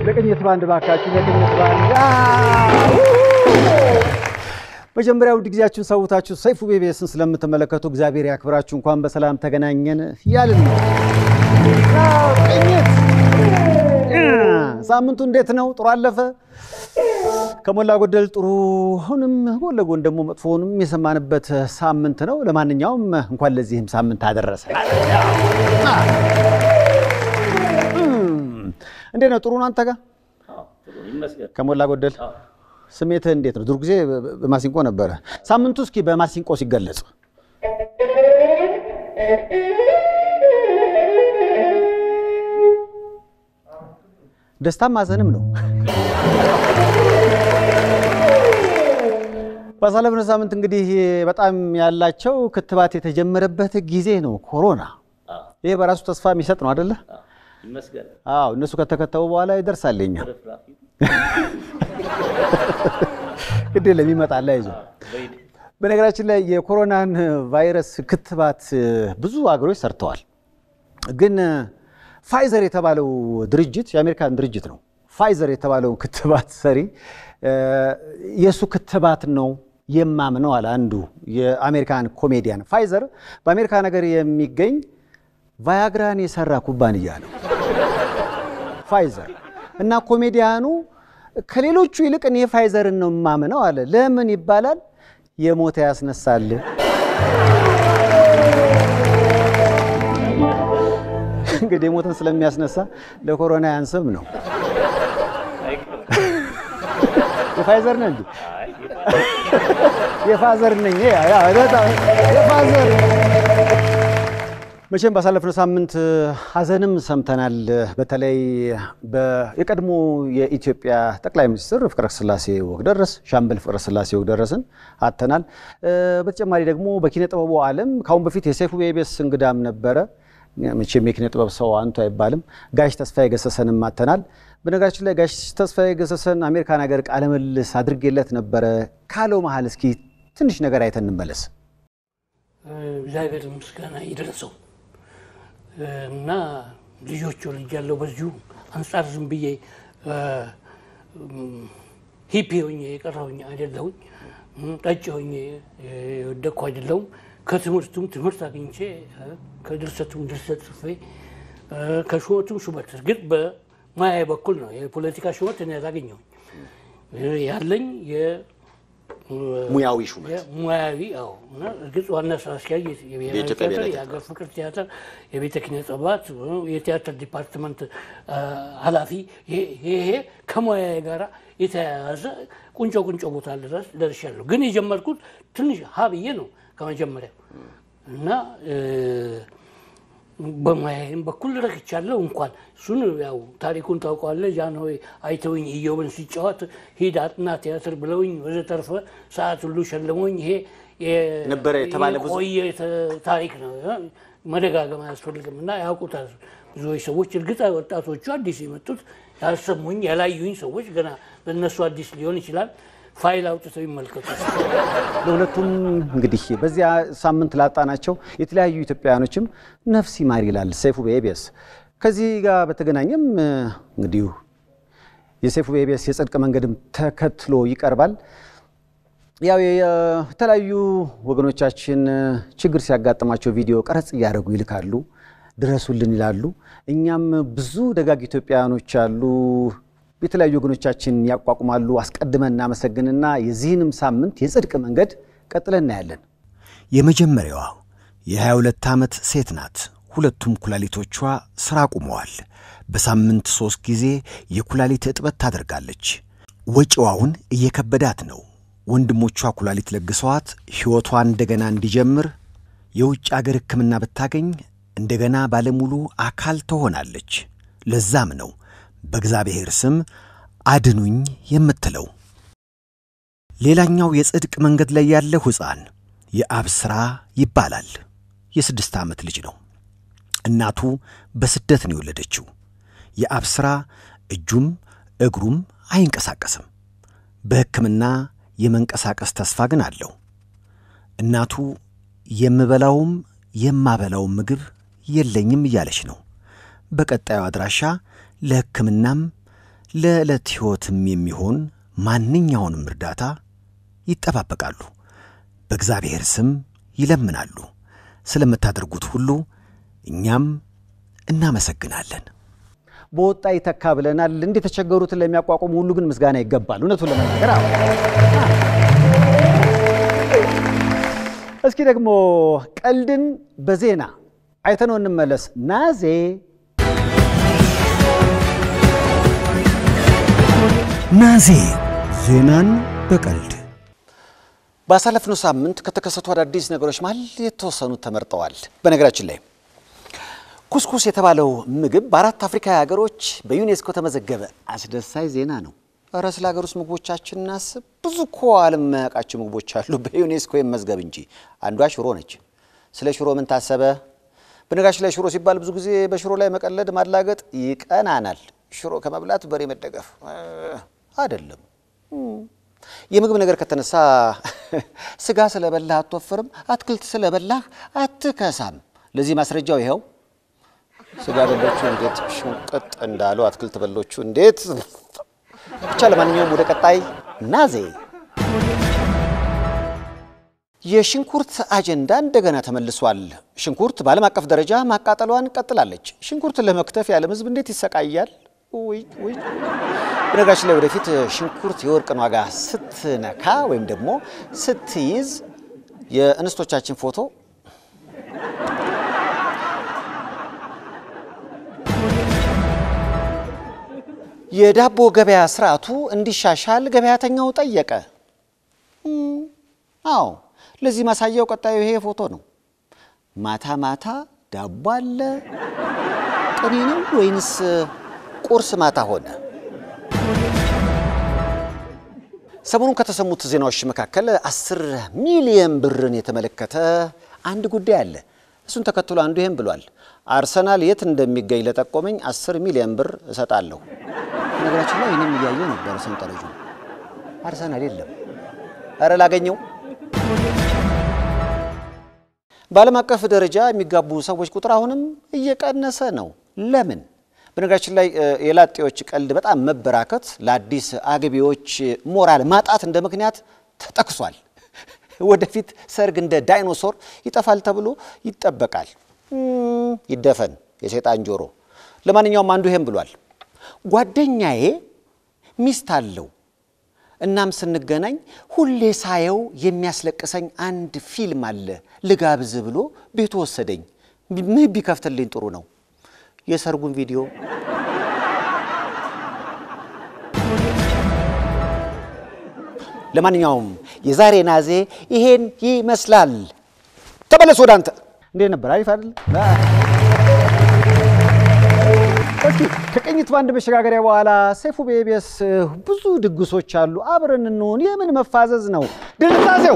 ለቅኝት ባንድ ባካችሁ፣ ለቅኝት ባንድ መጀመሪያ ውድ ጊዜያችሁን ሰውታችሁ ሰይፉ ቤቤስን ስለምትመለከቱ እግዚአብሔር ያክብራችሁ። እንኳን በሰላም ተገናኘን እያልን ነው። ቅኝት ሳምንቱ እንዴት ነው? ጥሩ አለፈ? ከሞላ ጎደል ጥሩንም ጎን ለጎን ደግሞ መጥፎውንም የሰማንበት ሳምንት ነው። ለማንኛውም እንኳን ለዚህም ሳምንት አደረሰ። እንዴት ነው? ጥሩ ነው አንተ ጋር ከሞላ ጎደል ስሜትህ እንዴት ነው? ድሮ ጊዜ በማሲንቆ ነበረ። ሳምንቱ እስኪ በማሲንቆ ሲገለጽ ደስታም ማዘንም ነው። ባሳለፍነው ሳምንት እንግዲህ በጣም ያላቸው ክትባት የተጀመረበት ጊዜ ነው ኮሮና። ይሄ በራሱ ተስፋ የሚሰጥ ነው አደለ? አዎ እነሱ ከተከተቡ በኋላ ይደርሳል የኛ ግድ የለም ይመጣል። አይዞ በነገራችን ላይ የኮሮናን ቫይረስ ክትባት ብዙ ሀገሮች ሰርተዋል። ግን ፋይዘር የተባለው ድርጅት የአሜሪካን ድርጅት ነው። ፋይዘር የተባለውን ክትባት ሰሪ የእሱ ክትባት ነው የማምነው አለ አንዱ የአሜሪካን ኮሜዲያን። ፋይዘር በአሜሪካ ነገር የሚገኝ ቫያግራን የሰራ ኩባንያ ነው ፋይዘር እና ኮሜዲያኑ ከሌሎቹ ይልቅ እኔ ፋይዘርን ነው የማምነው አለ። ለምን ይባላል? የሞተ ያስነሳል። እንግዲህ የሞተን ስለሚያስነሳ ለኮሮና ያንስም ነው። የፋይዘር ነህ እንዴ? የፋዘር ነኝ። የፋዘር መቼም ባሳለፍነው ሳምንት ሀዘንም ሰምተናል። በተለይ የቀድሞ የኢትዮጵያ ጠቅላይ ሚኒስትር ፍቅረ ስላሴ ወግደረስ ሻምበል ፍቅረ ስላሴ ወግደረስን አተናል። በተጨማሪ ደግሞ በኪነ ጥበቡ ዓለም ከአሁን በፊት የሰይፉ ቤቤስ እንግዳም ነበረ። መቼም የኪነ ጥበብ ሰው አንቱ አይባልም። ጋሽ ተስፋዬ ገሰሰንም አተናል። በነገራችን ላይ ጋሽ ተስፋዬ ገሰሰን አሜሪካን ሀገር ቃለ ምልልስ አድርጌለት ነበረ። ካለው መሀል እስኪ ትንሽ ነገር አይተን እንመለስ። እግዚአብሔር ምስጋና ይድረሰው እና ልጆች ወልጅ ያለው በዚሁ አንጻር ዝም ብዬ ሂፒ ሆኜ የቀረሁኝ አይደለሁኝ። ጠጭ ሆኜ የወደቅኩ አይደለሁም። ከትምህርቱም ትምህርት አግኝቼ ከድርሰቱም ድርሰት ጽፌ ከሹመቱም ሹመት እርግጥ በማያ በኩል ነው የፖለቲካ ሹመት እኔ ያላገኘሁኝ ያለኝ ሙያዊ ሹመት ሙያዊ አዎ። እና እርግጥ ዋና ስራ አስኪያጅ የብሔራዊ ቲያትር፣ የሀገር ፍቅር ቲያትር፣ የቤተ ኪነ ጥበባት የቲያትር ዲፓርትመንት ኃላፊ ይሄ ከሙያዬ ጋራ የተያያዘ ቁንጮ ቁንጮ ቦታ ድረስ ደርሻለሁ። ግን የጀመርኩት ትንሽ ሀ ብዬ ነው ከመጀመሪያው እና በሙያዬም በኩል ረክቻለሁ። እንኳን እሱን ያው ታሪኩን ታውቀዋለህ። ጃንሆይ አይተውኝ ኢዮብን ሲጫወት ሂድ አጥና ቲያትር ብለውኝ ወዘተርፈ ሰዓት ሁሉ ሸልሞኝ ይሄ ነበረ የተባለ ብዙ የቆየ ታሪክ ነው። መደጋገም አያስፈልግም እና ያውቁታል ብዙዎች ሰዎች። እርግጥ ወጣቶቹ አዲስ የመጡት ያልሰሙኝ ያላዩኝ ሰዎች ገና ለእነሱ አዲስ ሊሆን ይችላል። ፋይል አውጥተው ይመልከቱ። ለሁለቱም እንግዲህ በዚያ ሳምንት ላጣናቸው የተለያዩ ኢትዮጵያውያኖችም ነፍስ ይማር ይላል ሰይፉ በኢቢኤስ። ከዚህ ጋር በተገናኘም እንግዲህ የሰይፉ በኢቢኤስ የጽድቅ መንገድም ተከትሎ ይቀርባል። ያው የተለያዩ ወገኖቻችን ችግር ሲያጋጥማቸው ቪዲዮ ቀረጽ እያደረጉ ይልካሉ፣ ድረሱልን ይላሉ። እኛም ብዙ ደጋግ ኢትዮጵያውያኖች አሉ የተለያዩ ወገኖቻችን ያቋቁማሉ። አስቀድመን እናመሰግንና የዚህንም ሳምንት የጽድቅ መንገድ ቀጥለን እናያለን። የመጀመሪያዋ የ22 ዓመት ሴት ናት። ሁለቱም ኩላሊቶቿ ሥራ አቁመዋል። በሳምንት ሦስት ጊዜ የኩላሊት እጥበት ታደርጋለች። ወጪዋውን እየከበዳት ነው። ወንድሞቿ ኩላሊት ለግሰዋት ሕይወቷ እንደገና እንዲጀምር የውጭ አገር ሕክምና ብታገኝ እንደገና ባለሙሉ አካል ትሆናለች። ለዛም ነው በእግዚአብሔር ስም አድኑኝ የምትለው። ሌላኛው የጽድቅ መንገድ ላይ ያለው ሕፃን የአብስራ ይባላል። የስድስት ዓመት ልጅ ነው። እናቱ በስደት ነው የወለደችው። የአብስራ እጁም እግሩም አይንቀሳቀስም። በሕክምና የመንቀሳቀስ ተስፋ ግን አለው። እናቱ የምበላውም የማበላውም ምግብ የለኝም እያለች ነው። በቀጣዩ አድራሻ ለሕክምናም ለዕለት ሕይወትም የሚሆን ማንኛውንም እርዳታ ይጠባበቃሉ። በእግዚአብሔር ስም ይለምናሉ። ስለምታደርጉት ሁሉ እኛም እናመሰግናለን። በወጣ ይተካ ብለናል። እንደ የተቸገሩትን ለሚያቋቁሙ ሁሉ ግን ምስጋና ይገባል። እውነቱን ለመናገር አዎ። እስኪ ደግሞ ቀልድን በዜና አይተነው እንመለስ። ናዜ ናዜ ዜናን በቀልድ ባሳለፍነው ሳምንት ከተከሰቱ አዳዲስ ነገሮች መሀል የተወሰኑት ተመርጠዋል። በነገራችን ላይ ኩስኩስ የተባለው ምግብ በአራት አፍሪካዊ ሀገሮች በዩኔስኮ ተመዘገበ። አስደሳች ዜና ነው። እረ ስለ ሀገር ውስጥ ምግቦቻችን እናስብ። ብዙ እኮ ዓለም የማያውቃቸው ምግቦች አሉ በዩኔስኮ መዝገብ እንጂ። አንዷ ሽሮ ነች። ስለ ሽሮ ምን ታሰበ? በነገራችን ላይ ሽሮ ሲባል ብዙ ጊዜ በሽሮ ላይ መቀለድ ማላገጥ ይቀናናል። ሽሮ ከመብላት በሬ መደገፍ አይደለም። የምግብ ነገር ከተነሳ ስጋ ስለበላህ አትወፍርም፣ አትክልት ስለበላህ አትከሳም። ለዚህ ማስረጃው ይኸው ስጋ በሎቹ እንዴት ሽንቅጥ እንዳሉ አትክልት በሎቹ እንዴት ብቻ። ለማንኛውም ወደ ቀጣይ ናዜ የሽንኩርት አጀንዳ እንደገና ተመልሷል። ሽንኩርት በዓለም አቀፍ ደረጃ ማቃጠሏን ቀጥላለች። ሽንኩርትን ለመክተፍ የዓለም ሕዝብ እንዴት ይሰቃያል? ውይ ውይ። በነገራችን ላይ ወደፊት ሽንኩርት የወርቅን ዋጋ ስትነካ ወይም ደግሞ ስትይዝ የእንስቶቻችን ፎቶ የዳቦ ገበያ ስርዓቱ እንዲሻሻል ገበያተኛው ጠየቀ። አዎ ለዚህ ማሳያው ቀጣዩ ይሄ ፎቶ ነው። ማታ ማታ ዳቦ አለ። ቅኔ ነው ወይንስ ቁርስ ማታ ሆነ? ሰሞኑን ከተሰሙት ዜናዎች መካከል አስር ሚሊየን ብርን የተመለከተ አንድ ጉዳይ አለ። እሱን ተከትሎ አንዱ ይህም ብሏል። አርሰናል የት እንደሚገኝ ለጠቆመኝ አስር ሚሊየን ብር እሰጣለሁ። ነገራችን ላይ እኔም እያየው ነበር ሰንጠረዡ። አርሰናል የለም። እረ ላገኘው። በዓለም አቀፍ ደረጃ የሚጋቡ ሰዎች ቁጥር አሁንም እየቀነሰ ነው። ለምን? በነገራችን ላይ የላጤዎች ቀልድ በጣም መበራከት ለአዲስ አግቢዎች ሞራል ማጣት እንደ ምክንያት ተጠቅሷል። ወደፊት ሰርግ እንደ ዳይኖሶር ይጠፋል ተብሎ ይጠበቃል። ይደፈን የሰይጣን ጆሮ። ለማንኛውም አንዱ ይሄም ብሏል። ጓደኛዬ ሚስት አለው። እናም ስንገናኝ ሁሌ ሳየው የሚያስለቅሰኝ አንድ ፊልም አለ ልጋብዝ ብሎ ቤቱ ወሰደኝ። ምን ቢከፍትልኝ ጥሩ ነው? የሰርጉን ቪዲዮ ለማንኛውም የዛሬ ናዜ ይሄን ይመስላል። ተመለስ ወደ አንተ። እንዴት ነበር? አሪፍ አይደል? እስኪ ከቅኝት ባንድ መሸጋገሪያ በኋላ ሰይፉ በኢቢኤስ ብዙ ድግሶች አሉ። አብረን እንሆን። የምን መፋዘዝ ነው? ድንዛዜው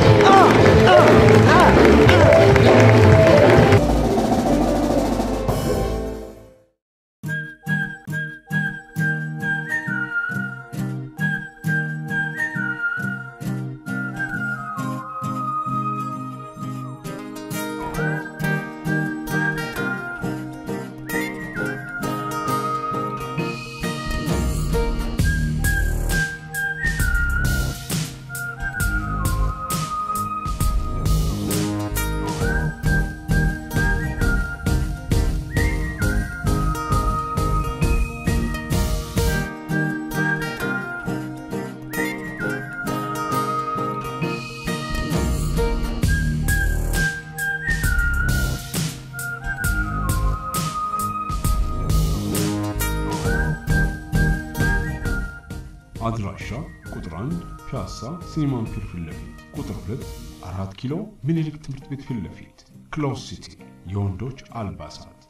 አድራሻ ቁጥር 1 ፒያሳ ሲኒማን ፒር ፊት ለፊት፣ ቁጥር 2 4 ኪሎ ምኒልክ ትምህርት ቤት ፊት ለፊት፣ ክሎዝ ሲቲ የወንዶች አልባሳት